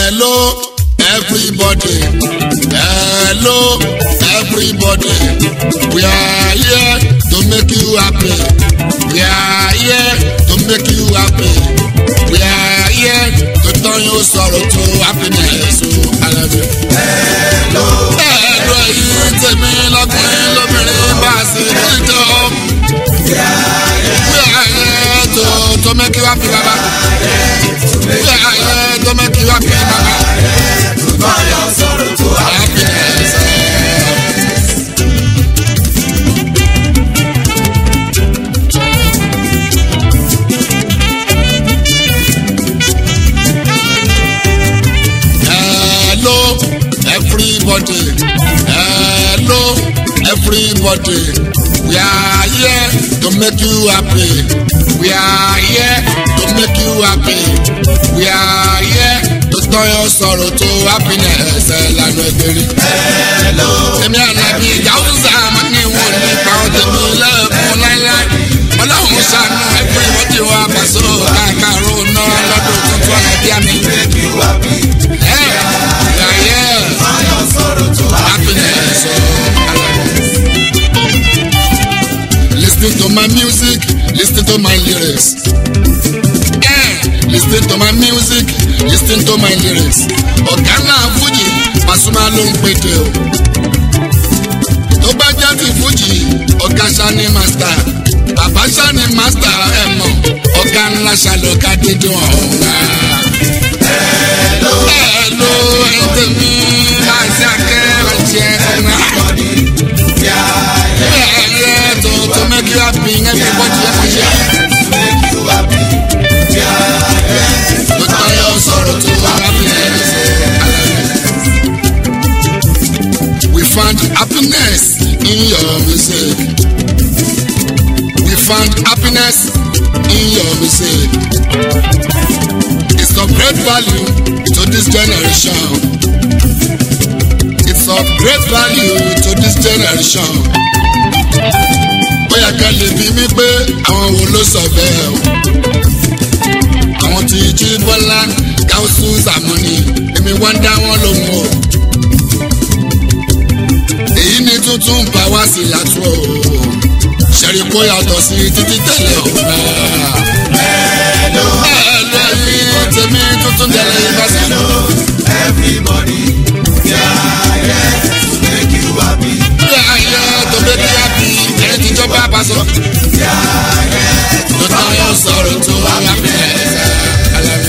Hello, everybody. Hello, everybody. We are here to make you happy. We are here to make you happy. We are here to turn your sorrow to happiness. I love you. Hello, Hello, yìí tèmi lọ́kùnrin lóbìnrin bá a sì dídò. we are here We are here to to make you happy, Baba. to We make are here to make you happy, Baba. to turn your sorrow to happiness. Happiness. Hello, everybody. Hello, everybody. We are here to make you happy. We are here to make you happy. We are here to turn your sorrow to happiness. Ẹ̀lànà ìgbèrè. Hello, Èmi àlàbí Yàwùsà máa ní wọn nípa ọ̀tẹ̀mí lẹ́ẹ̀kún láíláí. Ọlọ́run ṣàánú ẹgbẹ́ ìwọ́dì wa pàṣẹ káàkárò náà lọ́dún tuntun àlàbí àmì. make you happy. Ẹ̀ yàyẹ́ Turn your sorrow to happiness. happiness. Listen to my music, listen to my lyrics. Eh, listen to my music, listen to my lyrics. Ọ̀gá náà Fújì, Pasuma ló ń pèdè o. Tó bá jẹ́ ti Fújì, ọ̀gá Ṣani Màstà. Bàbá Ṣani Màstà ẹ̀ mọ̀, ọ̀gá ńlá ṣàlọ́ká dídùn ọ̀hún. Hello, Hello, ẹ̀yin tèmi, máa ṣe akẹ́rọ̀ jẹ́ ẹ̀rọ. everybody. We are here Yeah, to, to make you happy, everybody have to share. to make you happy. We are here To turn your sorrow to happiness. We found happiness in your music. We found happiness in your music. It's of great value to this generation. It's of great value to this generation. Bóyá ká lè bí mi pé àwọn wo ló sọ bẹ́ẹ̀ o. Àwọn tí jí Bọ́lá Gáúsù Sàmúnì èmi wá ń dá wọn lóhùn o. Èyí ni tuntun bá wá sí látúrò o. Ṣẹ̀rí kó yàtọ̀ sí títí tẹ̀lé o. Hello, Ẹ̀ẹ́dẹ́gbẹ̀rún tèmi tuntun tẹ̀lé ìbáṣẹ́. hello, everybody. We are here to make you happy. Bí ayé tó bẹ́ bí happy ẹni tí jọba bá sọ. We are here to Tó tán yóò sọ̀rọ̀ tó wá happiness.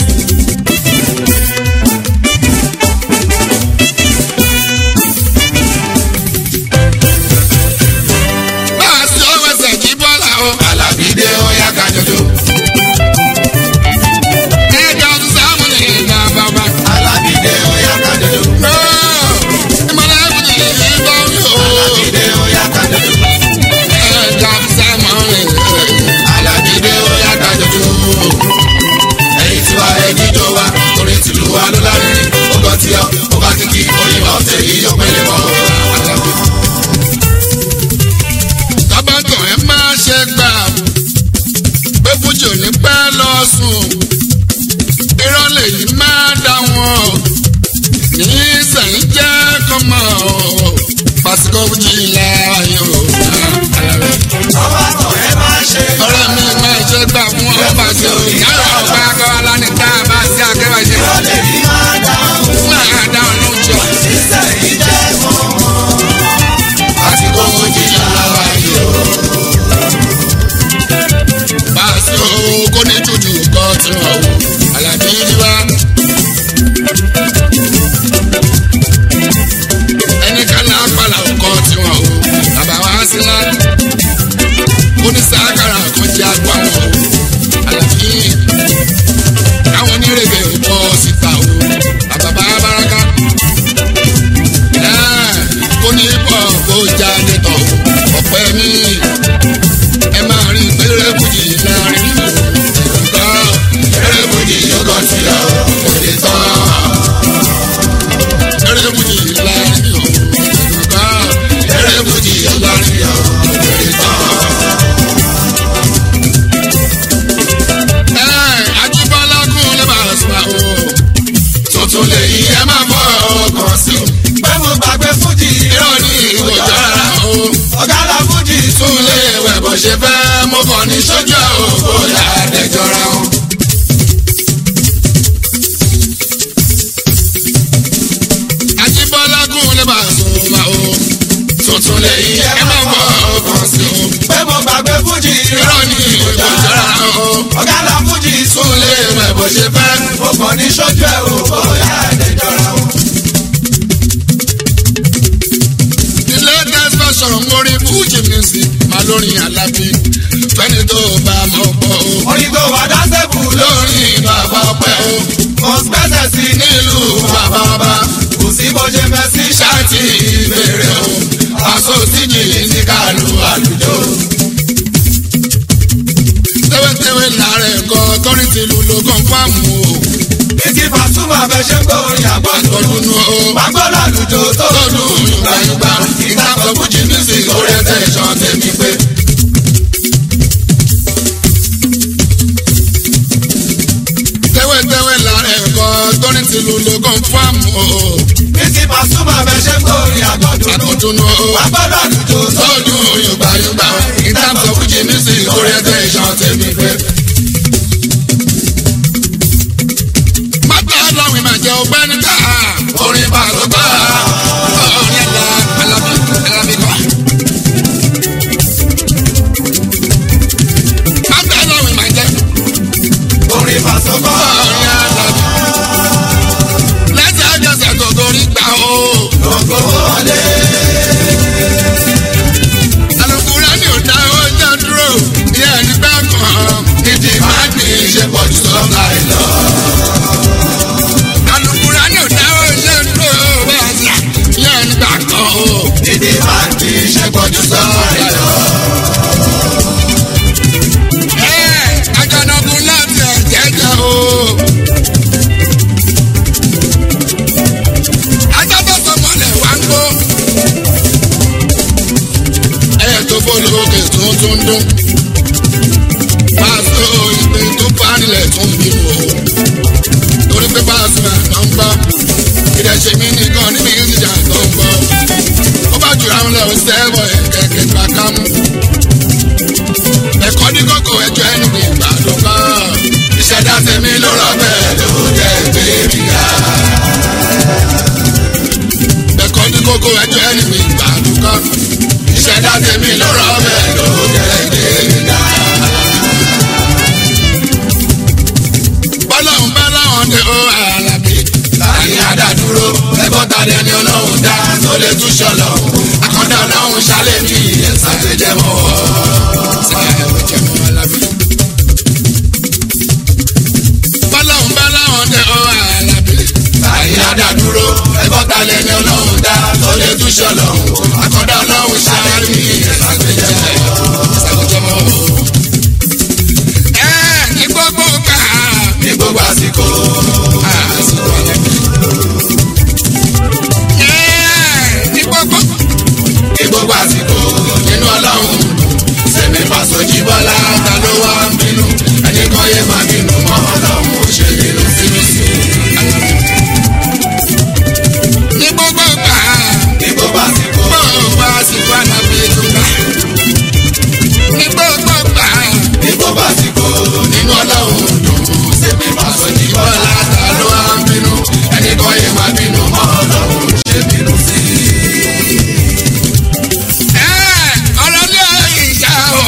Bá a sí ọwọ́ ẹsẹ̀ jí bọ́lá o. Alábídé ọ̀yá kájọjọ. Ẹ̀ka ọdún sáàmù ní ìgbà bàbá. Alábídé ọ̀yá kájọjọ. Ìmọ̀lẹ́ ẹ̀kúndì ní ìgbà mi o. Alábídé ọ̀yá kájọjọ. Ẹ̀ka ọdún sáàmù ní ìgbà mi. Alábídé ọ̀yá kájọjọ. Ẹyin tí wà ẹni jọ wa, torí tìlú wa ló lárinrin. Ó gbọ́ tí ọ, ó bá kíkí, oyin máa ń tẹ̀lé yóò pélé mọ́. Alábí. Tábàtàn ẹ máa ṣe gbà pé fújì ò ní pẹ́ lọ sùn. Irọ́ lèyí máa dá wọn. Ní sẹ́yìn jẹ́ kọ́mọ. Pàṣípò fújì láàyè o. Ọba kan ẹ máa ṣe. Ọ̀rẹ́ mi máa ṣe gbà fún ọba ṣe o. Yàrá ọba akọ́ alánìká bá sí akẹ́wà ṣe. Ìrọ̀lẹ́ yìí máa dáhùn. Máa dá ọ̀nà jọ. Sísẹ̀yìn jẹ́ mọ́mọ́. Àsìkò fojì làwà yìí o. Bá a sí o, kó ní jújù kọ́ tí wọ́n wò. Àlàbí ni wá. Ẹni ká náà pàlà kọ́ tí wọ́n wò. lè yí ẹ ẹ má máa gbọ́ mọ̀ ọkàn sí o. pé mo gbàgbé fújì irọ́ ni ìjọ jọra o. ọ̀gá la fújì tún lè rẹ̀ bó ṣe fẹ́. mo kàn ní sójú ẹ̀ o bóyá ẹ̀dẹ̀ jọra o. the latest version orin fuji music máa lórin alábí fẹ́ni tó bá mọ̀ pọ̀ o. orin tó wà dáṣẹ́bù lórin bàbá ọpẹ́ o. mo gbẹ́sẹ̀ sí nílùú bàbá ọba. kò sí bó ṣe fẹ́ sí ṣáàtì ìbéèrè o. aṣọ òtíjì ní kàlù àlùjọ. tẹ́wẹ́tẹ́wẹ́ làárẹ̀ kọ́ tọ́rí tìlú ló kàn fáàmù o. Títí Pasuma fẹ́ ṣe ń gbọ́ orin àgbọ̀dún. àgbọ̀dún o. Magbọ́dọ̀ àlùjọ tó tọ́lù yùgbàyùgbà ìtàkùn fújì music orí ẹ̀tẹ̀ ìṣàn tèmi pé. tẹ́wẹ́tẹ́wẹ́ làárẹ̀ kọ́ tọ́rí tìlú ló kàn fáàmù o. Títí Pasuma fẹ́ ṣe ń gbọ́ orin àgbọ̀dún. àgbọ̀dún o. Magbọ́dọ̀ àlùjọ tó tọ́lù yùgbàyùgbà ìtàkùn fújì music orí ẹ̀tẹ̀ ìṣàn tèmi pé. mọ́tò ọlọ́run máa jẹ ọgbẹ́ níta orin bàlọ́gbà orin ẹ̀la alábí alábí kọ́. mọ́tò ọlọ́run máa jẹ orin Pasuma. orin alábí. láti àjọṣe gbogbo orí gbà o. Gbogbo wọlé. alukura ni ò dá oúnjẹ dúró ìyá nígbà kan. ìdí máa gbé ṣe pọ̀ jù sọ́kà ìlọ. alukura ni ò dá oúnjẹ dúró bẹ́ẹ̀ ìyá nígbà kan o. Dídí máa ń di iṣẹ́ pọ̀jù sọ́ọ̀rì lọ. Ajanagun láti ẹ̀jẹ̀jẹ̀ o. Ajábọ̀sọ̀ mọ̀lẹ̀ wá ń gbó. Ẹyẹ tó bólókè tún tún dún. Pásítọ̀ ìpè tó panilẹ̀ tún bínú o. Torí pé pásítọ̀ àná ń gbọ́. Ìdẹ̀ṣẹ̀ mi nìkan ní mi ìjà tó ń gbọ́. Ó bá jù àwọn lẹ́wọ̀ sẹ́wọ̀ ẹ̀ kẹ̀kẹ́ gbà kámú ẹ̀kọ́ ní kókó ẹjọ́ ẹni ní ìgbàdùn kan. ìṣẹ̀dá tèmi ló rọ bẹ́ẹ̀ ló jẹ́ gbé mi ga. ẹ̀kọ́ ní kókó ẹjọ́ ẹni ní ìgbàdùn kan. ìṣẹ̀dá tèmi ló rọ bẹ́ẹ̀ ló jẹ́ gbé mi ga. bọ́lá ń bá láwọn dé ó àlàbí. Láyé àdádúró, ẹgbọ́n ta ni ẹni ọlọ́run dá tó lè tún ṣọlọ. Àkọ́dá ọlọ́run ṣálẹ̀ ní ẹ̀sà tó jẹ́ mọ́. bọ́lá ń bá láwọn dé ó àlàbí. Láyé àdádúró, ẹgbọ́n ta ni ẹni ọlọ́run dá tó lè tún ṣọlọ. Àkọ́dá ọlọ́run ṣálẹ̀ ní ẹ̀sà tó jẹ́ mọ́. ẹ ní gbogbo gbà. Ní gbogbo àsìkò, àsìkò àlẹ́. ẹ ní gbogbo. ní gbogbo àsìkò nínú ọlọ́run sẹ́mi pàṣọ jíbọ́lá ta ló wá ń bínú ẹni kan yé máa bínú mọ́ ọlọ́run ó ṣe bínú sínú sí ní gbogbo gbà. ní gbogbo àsìkò gbogbo àsìkò àlàbí tó gbà. ní gbogbo gbà. ní gbogbo àsìkò nínú ọlọ́run dùn sẹ́mi pàṣọ jíbọ́lá ta ló wá ń bínú ẹni kan yé máa bínú mọ́ ọlọ́run ó ṣe bínú sí ẹ ọ̀rọ̀ ní ìjà o.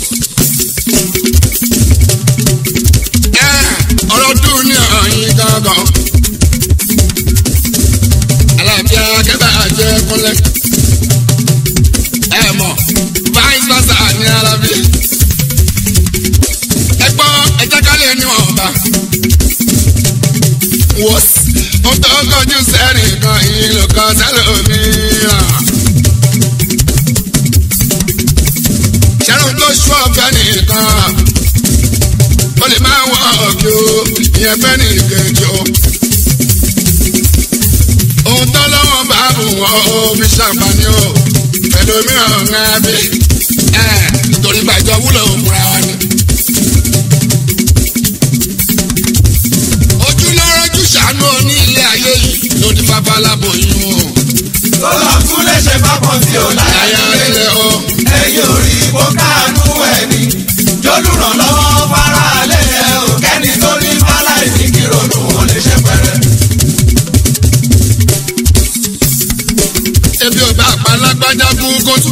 ẹ ọ̀rọ̀ dùn ní ọ̀yin gangan. àlàáfíà kẹta jẹ kúnlẹ̀. ẹ mọ̀ vice versa ní alábí. ẹ gbọ́ ẹ jẹ́ ká lè níwọ̀nba. wọ́sì ó tó kọjú sẹ́rìn kan ìlú kan sẹ́lòmíràn. ṣẹ́run tó ṣú ọ̀fẹ́ nìkan ó lè máa wọ ọ̀gbìn o ìyẹn fẹ́ ní ìkejì o. ohun tó lọ́wọ́ bá bù wọ́n ó fi ṣàǹfààní o pẹ̀lú mìíràn ń rẹ́ bí ẹ̀ torí gbàjọ wúlò òkúra wa ni. ojú lọ́rọ́ jù ṣàánú oní ilé ayé yìí ló ní bàbá aláboyún o. tó lọ tún lè ṣe bákan tí ò láyà láyà nílé ilé o. ẹ̀yìn orí ipò káànú ẹni jólùrànlọ́wọ́ faraálẹ̀ ẹ̀ ò kẹ́ni tó ní fáláì ní kírònú wọn lè ṣe pẹ̀rẹ̀. ebi ò bá pa lágbájá kú kó tún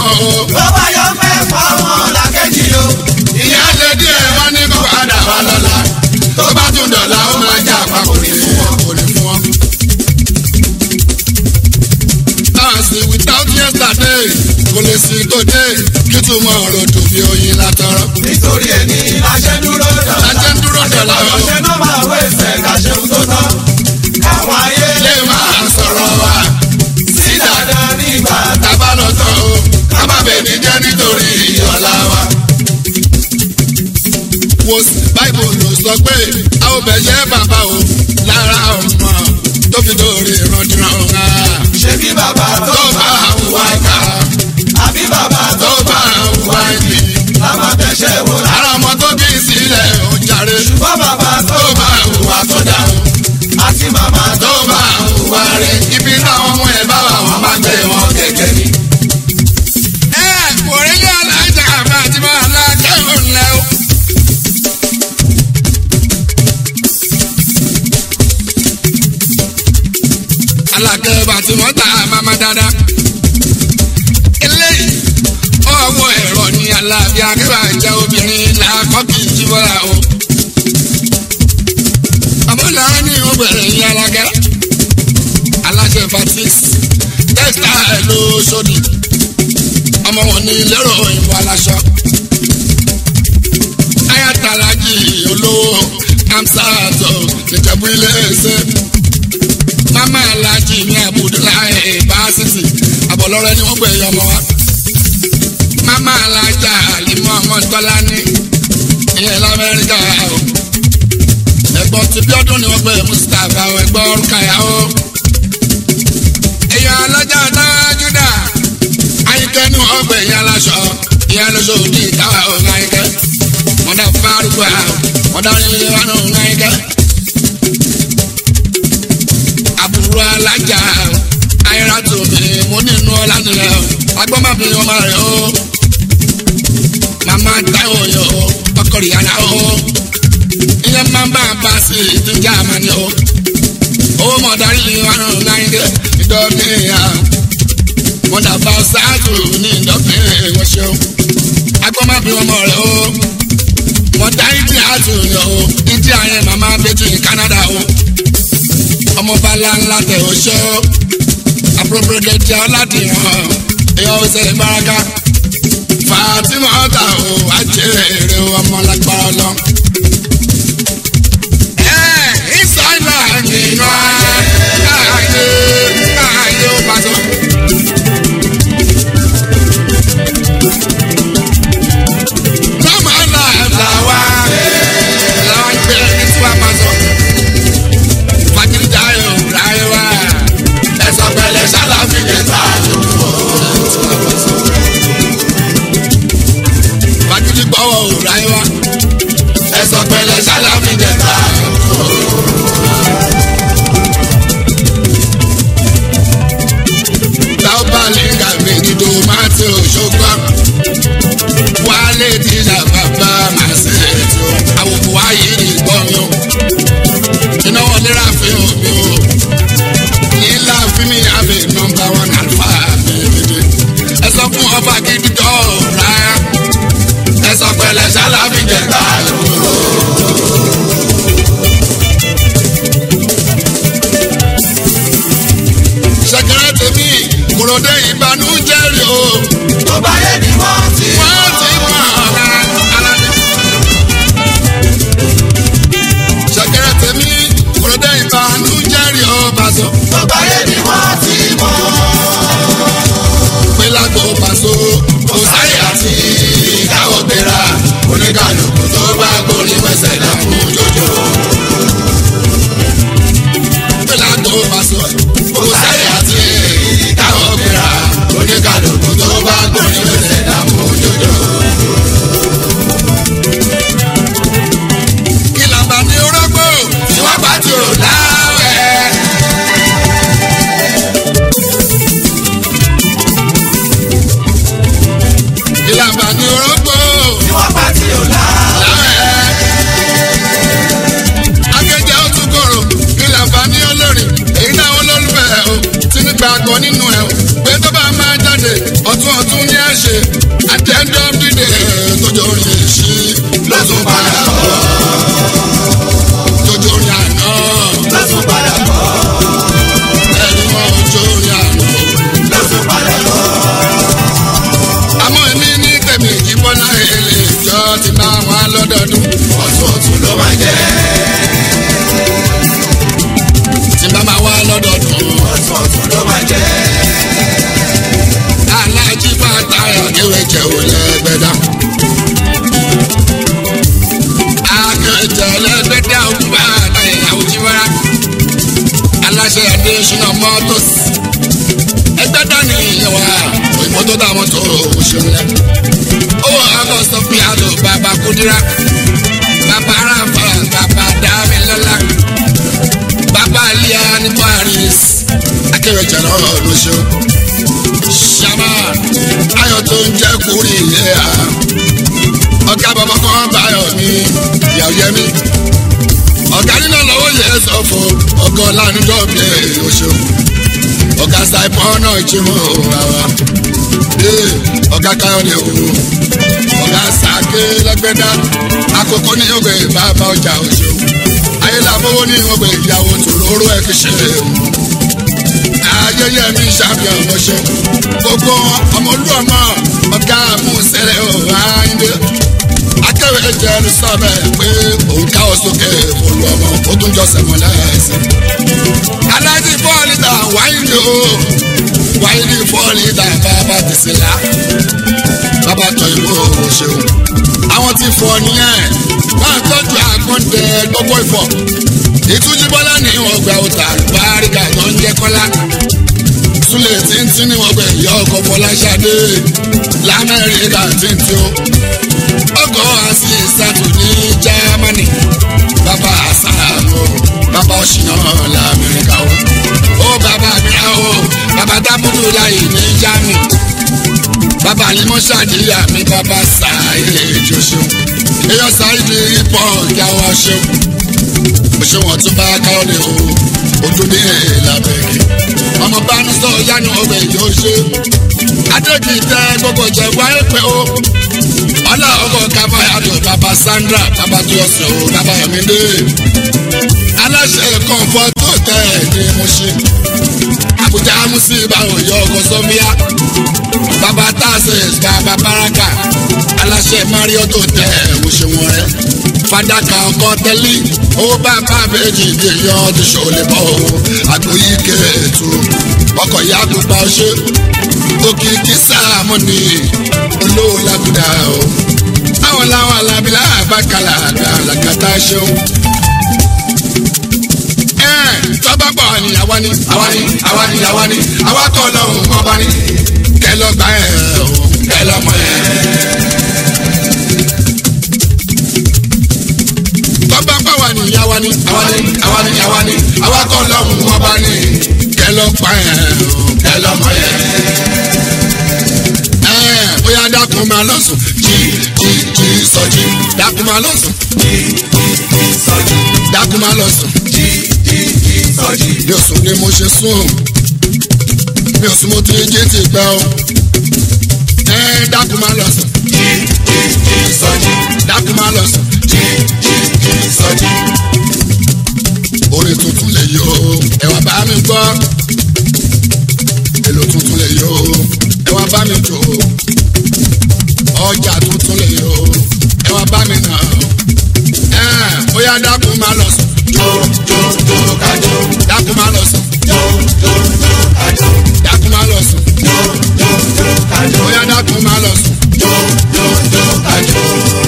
mọ́ o. Tó bá yọ fẹ́ fáwọn làkejì o. ìyá lè díẹ̀ wọ́n ní kó padà wá lọ́la. tó bá tún dọ̀la ó máa jà pa kò ní fún wọn kò ní fún wọn. As without yesterday kò lè sí today kí túmọ̀ ọ̀rọ̀ dùn bí oyin látọ̀rọ̀. Nítorí ẹni láṣẹ dúró dọ̀la. Láṣẹ dúró dọ̀la o. Àṣẹ náà máa wé ẹsẹ̀ káṣeun tó tán. Káwọn ayé lè máa sọ̀rọ̀ wa sí dáadáa nígbà tábà lọ tán o ká má bẹ̀ ní jẹ́ nítorí ọ̀la wa. wo sí báìbù ló sọ pé a ò bẹ̀ yẹ bàbá o lára ọmọ tó fi dórí ìrandíran ọ̀gá. ṣe bí bàbá tó tó bá àwùwá ìka àbí bàbá tó tó bá àwùwá ìbí. láwọn tẹ̀sẹ̀ wò lá. ara ọmọ tó bí sílẹ̀ ó jàre Ṣùgbọ́n bàbá tó tó bá àwùwá tó dáhùn àti màmá tó tó bá àwùwá rẹ̀ ibi táwọn ọmọ ẹ̀ bá wà wọ́n máa gbé wọn kékeré ni. ẹ kò rí ní alájà àti máa la kẹ́hìn lẹ́ o. alákẹ́ bàtí wọ́n ta mama dáadáa. eléyìí ọwọ́ ẹ̀rọ ní alábí akẹ́wà jẹ́ obìnrin làákọ́kì jíbọ́lá o. àbọ̀là ní obìnrin ní alákẹ́. aláṣẹ fatis tẹ́sítà ẹ̀ ló sódì ọmọ wọn ní lérò òyìnbó aláṣọ. ayatollah olówó amsato nìjẹ̀bú ilé ẹsẹ̀. mama alhaji ní abudulayi baasisi abọlọrẹ ni wọn gbé ọmọ wa. mama alhaja alimọ ọmọ tọ́lání ìyẹn lamẹ́ríkà o. ẹ̀gbọ́n ti bí ọdún ni wọ́n gbé mustapha o ẹ̀gbọ́n rukaya o. èèyàn alájà náà júdà ayíkẹ́ ní wọ́n gbé ìyá aláṣọ ìyá aláṣọ òdì táwa ò ń ayíkẹ́ wọ́n dá fárúgbà wọ́n dá nílé wa náà ń ayíkẹ́. àbúrò alájà ayéra tó mi mo nínú ọlá nílẹ̀ agbọ́mọ̀bí ọmọ rẹ̀ o màmá táwọn yọ ọkọ ìyàrá o ìyẹn máa ń bá a bá sí ìdíjà àmàlẹ́ o owó mọ̀dárí ni wọn náà ń ayíkẹ́ ìdọ́gbìn ìyá wọn dàbà ṣáàtù ní ìdọ́gbìn ìwọ̀n ṣeun agbọ́mọ̀bí ọmọ rẹ̀ o wọn dá ìdí àtúnyọ̀ o ìdí àyẹn màmá bẹ́tù ní Canada o ọmọọba ńláńlá tẹ o ṣọ appropriate jẹ ọládìyàn èèyàn ọsẹ ìbáraka Fatima ọta o àjẹrẹ ọmọ lágbára lọ. ẹ ìsọ̀nà nínú ayé ayé ayé ó pàṣẹ. Tọ́mọ̀ náà làwa làwa gbé ní tí wàá pàṣẹ fagilita yóò ráyé wá. ẹ̀sọ́ pẹ̀lẹ́ ṣáláfì kẹta tó. fagili gbọ́wọ́ ò ráyé wá. ẹ̀sọ́ pẹ̀lẹ́ ṣáláfì kẹta tó. táwọn bá lè ga méjì tó máa ti òṣogbo. wálé ti ṣàbàbà màá ṣe ètò àwòkù wáyé ní gbọ́nyọ́ iná wọn lera fi hàn mí o nílá fi mi àbẹ nọ́mbà wọn àlùfà bèbèdè ẹ sọ fún ọba gidi tó rà ẹ sọ pẹ̀lẹ́ sálábì jẹta lò. ṣẹ̀kẹ̀rẹ̀ tèmi kúròdé ìbànújẹ́ rí o tó bá yẹ ni wọ́n ti wọ́n ti mọ̀ ọ́ra ara ní. ṣẹ̀kẹ̀rẹ̀ tèmi kúròdé ìbànújẹ́ rí o bàṣọ. tó bá yẹ ni wọ́n ti mọ̀. pé lágbo pàṣọ kò sáyé àti ìkáwọ́ gbéra oníkàlùkù tó ti máa wọn lọ́dọọdún. ọ̀tún ọ̀tún ló máa jẹ́. tí bá máa wá lọ́dọọdún. ọ̀tún ọ̀tún ló máa jẹ́. alájí bàtà àkéwé jẹ́ òlẹ̀ gbẹ̀dá. akẹ́jẹ́ lẹ́gbẹ̀dá òkú bàtà ìyàwó jíwárà. aláṣẹ adéṣínà mọ́tòs. ẹgbẹ́ dání ìyẹn wá òyìnbó tó dá mọ́tò òṣèlú lẹ. owó august fi àlò bàbá kúdírà. bàbá aráfà bàbá dámilọ́lá. bàbá alíyá ní paris. akẹ́wé jẹ́ náà lóṣù ṣàmà ayọ̀ tó ń jẹ́ kúrì ilé à. ọ̀gá bàbá kan báyọ̀ ní ìyàwó yẹmí. ọ̀gá nínú lọ́wọ́ yẹ sọ fún ọgọ́ lánàá bí oṣù. ọ̀gá saipon náà jí mọ́ àwa. ọ̀gá káyọ̀dé o. ọ̀gá sàké lẹ́gbẹ̀dá. àkókò ní ìwé bàbá ọjà oṣù. ayélujáfowó ní ìwé ìyàwó tòróró ẹ̀ kì í ṣe é ayẹyẹ mi ṣàfihàn ọmọṣẹ gbogbo ọmọlúwọmọ ọgá àmúṣẹlẹ ọhánde akẹwé jẹrìí sọbẹ pé òun káwọ sókè olùọmọ ó tún jọ sẹmọ lẹsẹ. alájí fọ́ọ̀lì tà wáyé o wáyé fọ́ọ̀lì tà bàbá tẹ̀sílá bàbá tọ ìwé òṣèlú àwọn tí fọ nìyẹn wọn tọ́jú àgbọ̀ǹdẹ gbogbo ìfọ̀ ìtújíbọ́lá ní ọgbà ọ̀tà àlùbáríkà tó ń jẹ́ kọ́lá súlẹ̀ tíntín ní ọgbà ìyá ọkọ̀ fọláṣadé lamẹ́ríkà tíntín o ọkọ̀ àti ìsàtù ní jámánì bàbá àsàmù bàbá ọ̀ṣìnà lamẹ́ríkà o ó bàbá mi o bàbá dábùdù láyé ní jámì bàbá alimọ́ṣáàdìyà mi bàbá sàáyé jọṣọ èèyàn sáyé pọ̀ kí a wá ṣeun ṣé wọn tún bá káyọ̀dé o ojú ní ìlàbẹ̀kì ọmọ bá ní sọ yánu ọbẹ̀ yóò ṣe adéjì tẹ gbogbo jẹ wáyé pé o ọlá ọkọ kábàyàdó bàbá sandra bàbá tó yọsẹ o bàbá yọmídé aláṣẹ kọ̀ǹfọ̀ tó tẹ̀ ní mo ṣe àbújá musi báwo yọ ọkọ sọfíà bàbá tazes bàbá baraka aláṣẹ mario tó tẹ̀ mo ṣe wọn rẹ fadaka ọkọ tẹlí owó bàbá méjì ní yan ọdún ṣòlè bọ o àgbóyí kẹẹtù ọkọ ìyá àgbùgbà ọṣẹ òkìkí sáàmù ni olówó làbùdà o àwọn làwọn alábìlà àbákalà àlàkàtà ṣeun. ẹ tọ́ba pọ̀ ni àwa ni àwa ni àwa ni àwa ni àwa kọ́ lọ́hùn ọba ni kẹlọ́gbà ẹ̀ o kẹlọ́mọ ẹ̀. tọ́ba pọ̀ wà ní àwa ni àwa ni àwa ni àwa ni àwa kọ́ lọ́hùn ọba ni kẹlọ́gbà ẹ̀ o kẹlọ́mọ ẹ̀. ẹ bóyá dákun máa lọ sùn jí jí jí sọjí dákun máa lọ sùn jí jí jí sọjí dákun máa lọ sùn jí jí jí sọjí mi ò sùn ni mo ṣe sùn mi ò sùn mo ti jí ti gbẹ o ẹ dákun máa lọ sùn jí jí jí sọjí dákun máa lọ sùn jí jí jí sọjí orin tuntun lè yọ ẹ wá bá mi gbọ́ èlò tuntun lè yọ ẹ wá bá mi jò ọjà tuntun lè yọ ẹ wá bá mi nà ẹ bóyá dákun máa lọ sùn jó jó jó kájó dákun máa lọ sùn jó jó jó kájó dákun máa lọ sùn jó jó jó kájó bóyá dákun máa lọ sùn. jó jó jó kájó.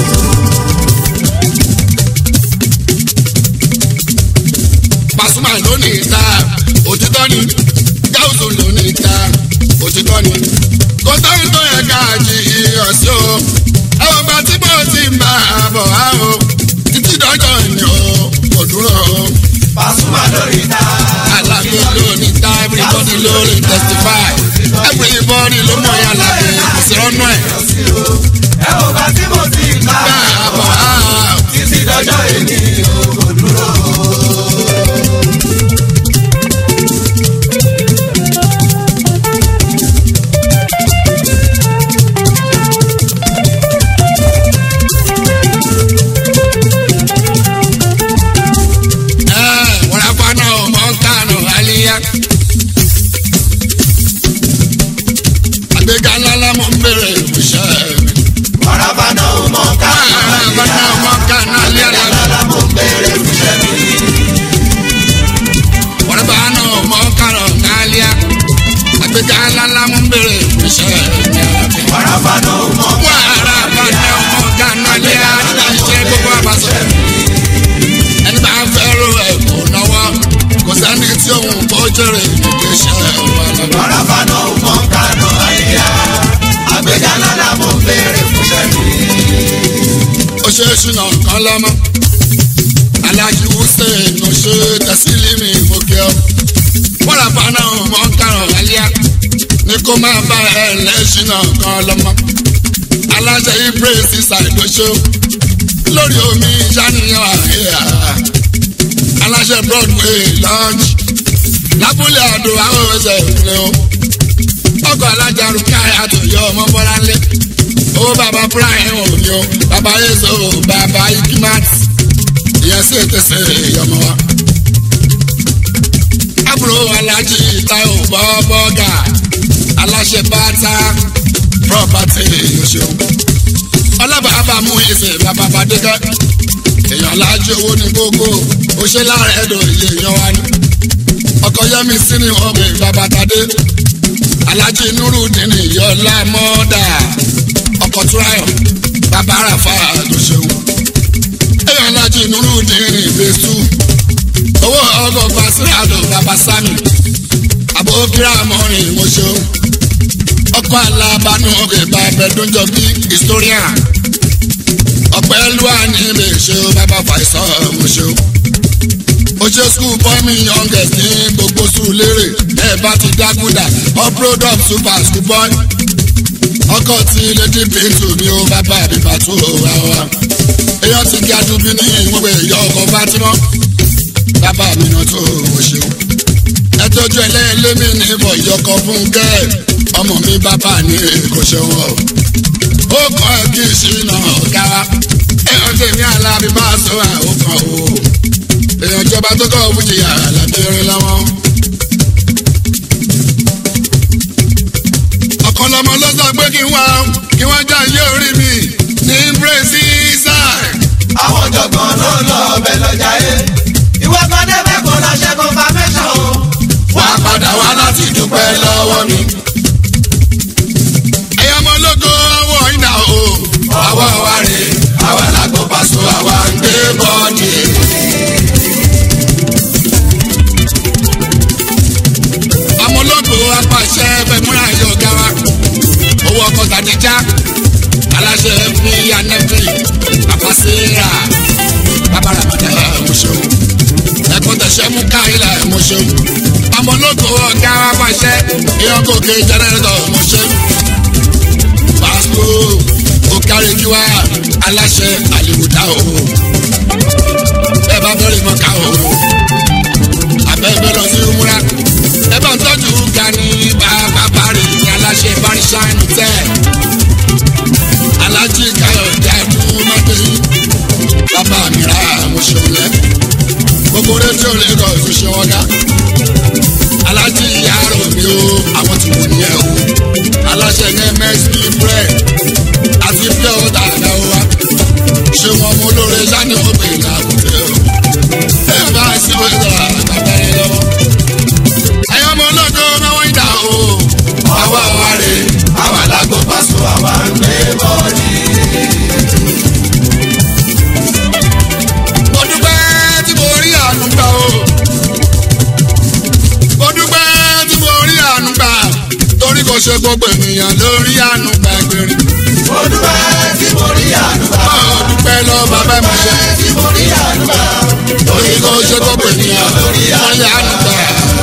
Pasuma lónìí ta òtítọ́ ni gáúsù lónìí ta òtítọ́ ni kò sóhun tó yẹ ká jí iyọ̀ sí o àwọn ọba tí mo ti ń bá a bọ̀ á o títí dọ́jọ́ ni o kò dúró o Pasuma lórí ta. alábí lónìí ta everybody lórí testify everybody ló mọ̀ yà lábẹ́ ìṣẹ́rọ́nù ẹ̀ ẹ ò bá tí mo ti ń bá bá a bọ̀ á o. títí dọjọ́ èmi ò kò dúró. ẹ wọ́n á fa náà o béèrè fún sẹ́mi. oṣooṣù náà kan lọ́mọ. alájí hussein oṣù tẹ̀sílímì mọ̀kẹ́ ọ́. wọ́n fana mọ́ kárọ̀ wálíà ní kó máa bá ẹ lẹ́sìn náà kan lọ́mọ. aláṣẹ ibrahim sísà ìdóṣó lórí omi ìṣàníyàn àríyá. aláṣẹ broadway lounge lábúlé àdó àwọn ẹsẹ̀ ìpínlẹ̀ o. ọkọ̀ alájà rúkàyà tó yọ ọmọ bọ́lá lé ó bàbá brian òní o bàbá yeso bàbá ikimat ìyẹn sì tẹsẹ̀ ìyọmọ wa. àbúrò alájí táyọ̀ bọ́ bọ́gà aláṣẹ bàtà property yòṣeun. ọlọ́bàbà mú ìsìn bàbá bàdégẹ́ èèyàn lájú owó ní gbogbo òṣè lára ẹ̀dọ̀ ilé èèyàn wa ni. ọkọ̀ yẹmi sí ni ọbẹ̀ bàbá tadé alájí nurudin yọlá mọ́dà ọkọ̀ túráyọ̀ bàbá àràfà tó ṣeun. èèyàn lájú nurudin ìbésù owó ọgọ́ fasirado bàbá sami àbókírà mọ́rin mo ṣeun. ọkọ̀ alábàánú ọ̀gẹ̀ bàbá ẹ̀dúnjọ bí historian ọ̀pẹ́ lúwa ní ilé ṣe bàbá fàìsàn mo ṣeun. ó ṣe skul bọ́mí youngest ní gbogbo sùn lérè ẹ̀ bá ti dákúdà all product super school boy ọkọ tí lady pinto ní o bàbá àbíbà tó ra wa èèyàn ti kí adúbí ní ìwọ̀n pé ìyá ọkọ fatima bàbá mi náà tó o ṣeun ẹ tọ́jú ẹlẹ́ẹ̀lẹ́mí ní ìbọ̀ ìyọkọ fún kẹ́ ọmọ mi bàbá ní kò ṣeun o ó kọ́ ẹ kí ìṣìnà ọ̀gá wa èèyàn tèmi alábí bá sọ àwọn kan o èèyàn ìjọba tó kọ́ fújì àlàbẹ̀rẹ̀ lọ́wọ́. ọ̀kan lọmọ ló sọ pé kí wọ́n kí wọ́n já iye orí mi ní brazil. àwọn ọ̀jọ̀gbọ́n ló lọ ọbẹ̀ lọ́jà yé. ìwé kan débẹ̀ kó lọ ṣe confirmation o. wà á padà wá láti dúpẹ́ lọ́wọ́ mi. ẹ̀yọ́ ọmọ ológo ọwọ́ iná o. ọwọ́ wa rè àwa làgbọ́ pàṣọ àwa ń gbé bọ́ọ̀dì. ọmọ ológo apàṣẹ fẹmúra yọ ọ̀gá wa. owó ọkọ̀ tàdíjà aláṣẹ fi anẹ́fì àpàṣẹ́ra bàbá ramadan ẹ̀mọ́ṣẹ́ ẹ̀kọ́ tẹ̀sẹ̀ mú káyìlá ẹ̀mọ́ṣẹ́ ọmọ ológo ọ̀gá wa pàṣẹ ìyọkọ̀kẹ́ jẹnẹrétọ̀ ẹ̀mọ́ṣẹ́ pásítọ̀ òkàrẹ́júwà aláṣẹ àlèwòdà o ẹ bá bẹ̀rẹ̀ mọ́ká o abẹ́bẹ́ lọ sí umura ẹ bá ń tọ́jú gani bàbá bari ní aláṣẹ barisanu tẹ́ alájí káyọ̀dé àdúmọ́tẹ́ bàbá mi ra àmúṣọlẹ̀ gbogbo rédíò lagos tó ṣe wọ́n dá alájí yàrá mi o àwọn tí wọ́n ní ẹ̀ o aláṣẹ ní msp bread àti pure water àgbà wa ṣé wọn mú olóore sani wọn pè ní àkùtẹ o ẹ bá sí wọn sọ àgbàgbà yẹn lọ́wọ́ ẹyọ ọmọ ológo náwó ìdá o ọwọ́ wa rè àwa làgbọ́ pàṣọ àwa ń gbé bọ́ọ̀dì. mo dúpẹ́ tí mo rí àánú gbà o mo dúpẹ́ tí mo rí àánú gbà torí kò ṣe gbogbo ènìyàn lórí àánú gbà gbèrè mo dúpẹ́ tí mo rí àdúrà. mo dúpẹ́ lọ bàbá mi ṣe tí mo rí àdúrà. torí kò ṣe gbogbo ènìyàn lórí àánú gbà.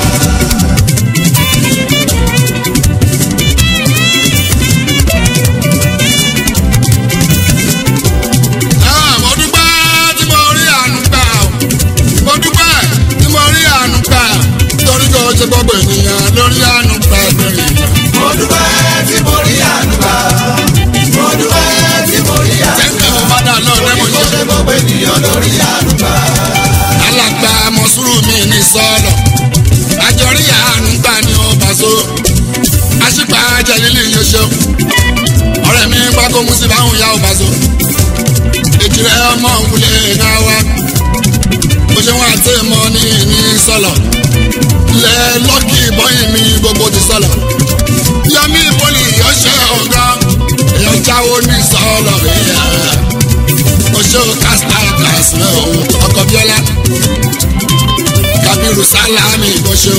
Ah, mo dúpẹ́ tí mo rí àánú gbà o. mo dúpẹ́ tí mo rí àánú gbà torí kò ṣe gbogbo ènìyàn lórí àánú gbà gbèrè. mo dúpẹ́ tí mo rí àdúrà. mo dúpẹ́ tí mo rí àdúrà. tẹ́ńkì mo bá dà náà lẹ́mọ̀ kò yẹn. ṣe gbogbo ènìyàn lórí àdúrà. alàgbà mọ̀sùrù mi ní sọ́ọ̀lọ̀ àjọrí àánú gbà ní ọba so àṣìpà jẹ̀lílì yóò ṣe ọ̀rẹ́ mi pákó mú sí báwọn ìyá ọba so èjìrẹ́ ọmọ òwúlẹ̀ náà wá bó ṣe wọn àti mọ ní ní sọ́lọ̀ lẹ lọ́kì bọ́yìn mi gbogbo ti sọ́lọ̀ yọmí poli ọṣẹ ọ̀gá èèyàn jáwó ní sọ́lọ̀ ìyá oṣù kásítà kásìlẹ̀ ọ̀hún ọkọ̀ bíọ́lá kabiru salami ìbọṣẹ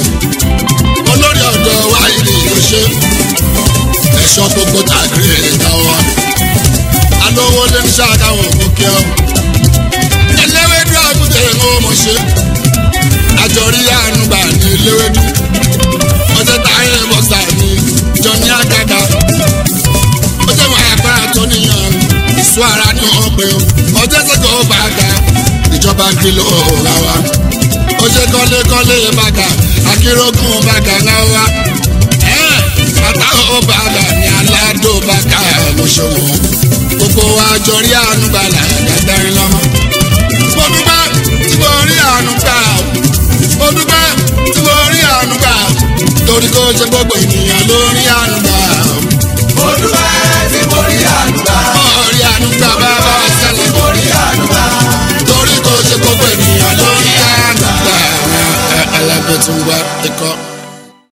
olórí ọ̀dọ́ wáyé ìbọṣẹ ẹ̀ṣọ́ gbogbo tàgé ẹ̀ka wa aṣọ ara ní ọ̀pẹ o ọjọ́ sẹ́kọ̀ọ́ bàgà ìjọba kìlọ̀ ọ̀la wa ó ṣe kọ́lékọ́lé bàgà akérògùn bàgà náà wá àtàwọn bàgà ní aládò bàgà lọ́sọ̀wọ́ gbogbo wa jọ rí àánú gbàlà dàgbàrin lọ́mọ. mo dúpẹ́ tí mo rí àánú gbà mo dúpẹ́ tí mo rí àánú gbà torí kó ṣe gbogbo ènìyàn ló rí àánú gbà. mo dúpẹ́ tí mo rí àdúrà. mo rí àánú gbà bàbá sẹ́lẹ̀ mo rí àdúrà. torí kó ṣe gbogbo ènìyàn ló rí àánú gbà. alábẹ́ tún wá ẹ̀kọ́.